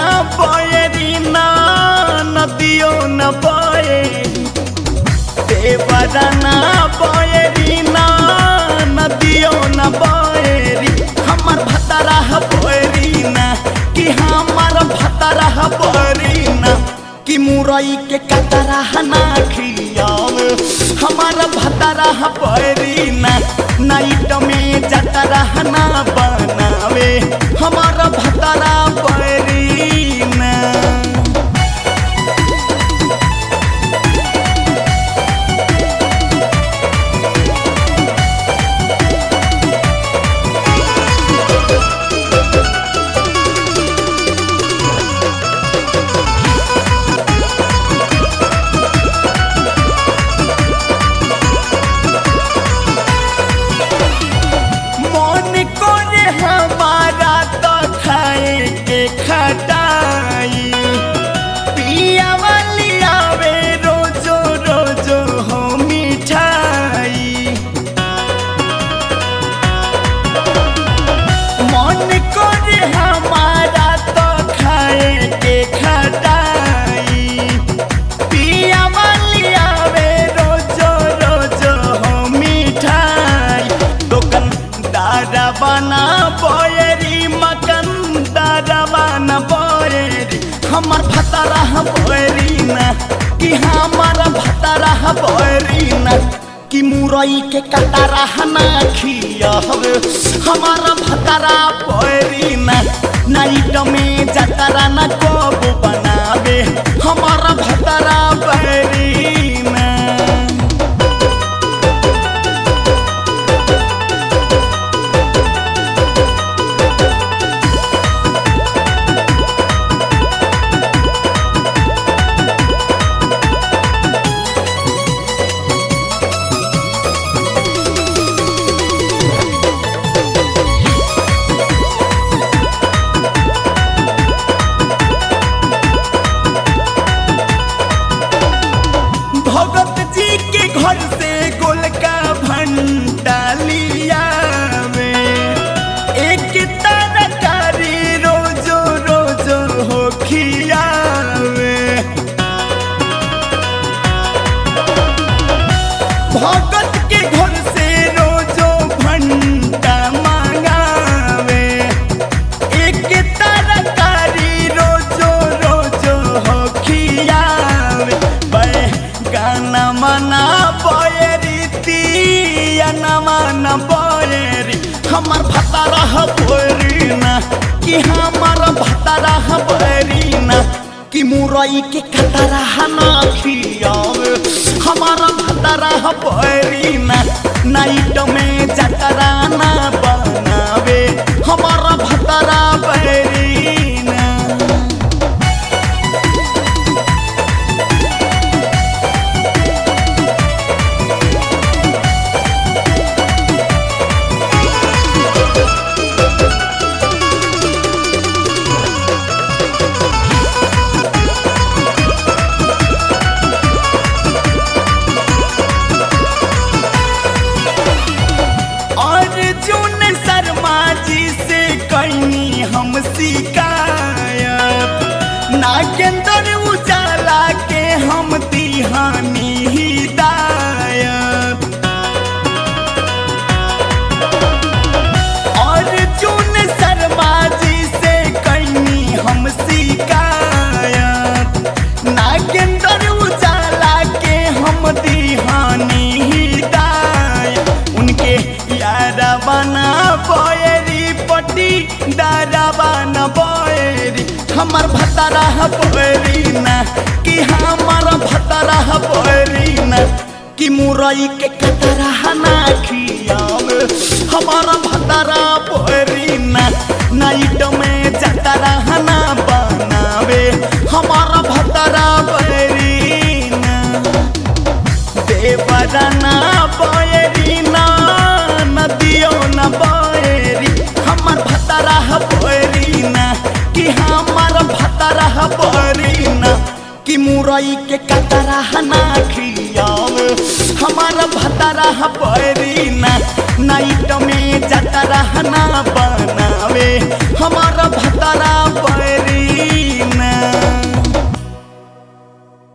बयरी ना नदियो न बयरी देवरा ना बयरी ना नदियो न बयरी हमर भतरा बयरी ना कि हमर भतरा बयरी ना कि मुरई के कतरा ना खियाव हमार भतरा बयरी ना नाइट में जतरा ना बनावे हमार भतरा बयरी ना मन करे हमारा तो खाए के खटाई पिया वाली आवे रोजो रोजो हो मिठाई मन करे हमारा तो खाए के खटाई पिया वाली आवे रोजो रोजो हो मिठाई दुकान दादा बना बोयरी मकन दादा बना बोयरी हमर भतरा बोयरी ना कि हमर भतरा बोयरी ना कि मुरई के कतरा ना खियाव हमार भतरा बोयरी ना नाइट में जतरा ना कब बनावे हमार भतरा बोयरी ना भगत जी के घर से गोलका भंटा लिया में एक तरकारी रोजो रोजो हो खियावे भगत के घर से रोजो भंटा मांगावे एक तरकारी रोजो रोजो हो खियावे बै गाना मना बयरी तिया न मना बयरी हमर भतरा बोरी ना कि हमर भतरा बोरी ना कि मुरई के कतरा ना खियावे हमार भतरा बोरी ना नाइट में जतरा ना बनावे हमार भतरा बोरी ना अर्जुन शर्मा जी से कैनी हम शिकायत नागेंद्र उजाला के हम तिहानी हिदायत अर्जुन शर्मा जी से कैनी हम शिकायत नागेंद्र उजाला के हम दिहानी हिदायत उनके यारा बना बोयरी पट्टी दादा बना बोयरी हमर भतरा बोयरी ना कि हमर भतरा बोयरी ना कि मुरई के कतरा ना खियावे हमार भतरा बोयरी ना नाइट में जतरा ना बनावे हमार भतरा बोयरी ना देवरा ना बयरी ना नदियो न बयरी हमर भतरा बयरी ना कि हमर भतरा बयरी ना कि मुरई के कतरा ना खियाव हमार भतरा बयरी ना नाइट में जतरा ना बनावे हमार भतरा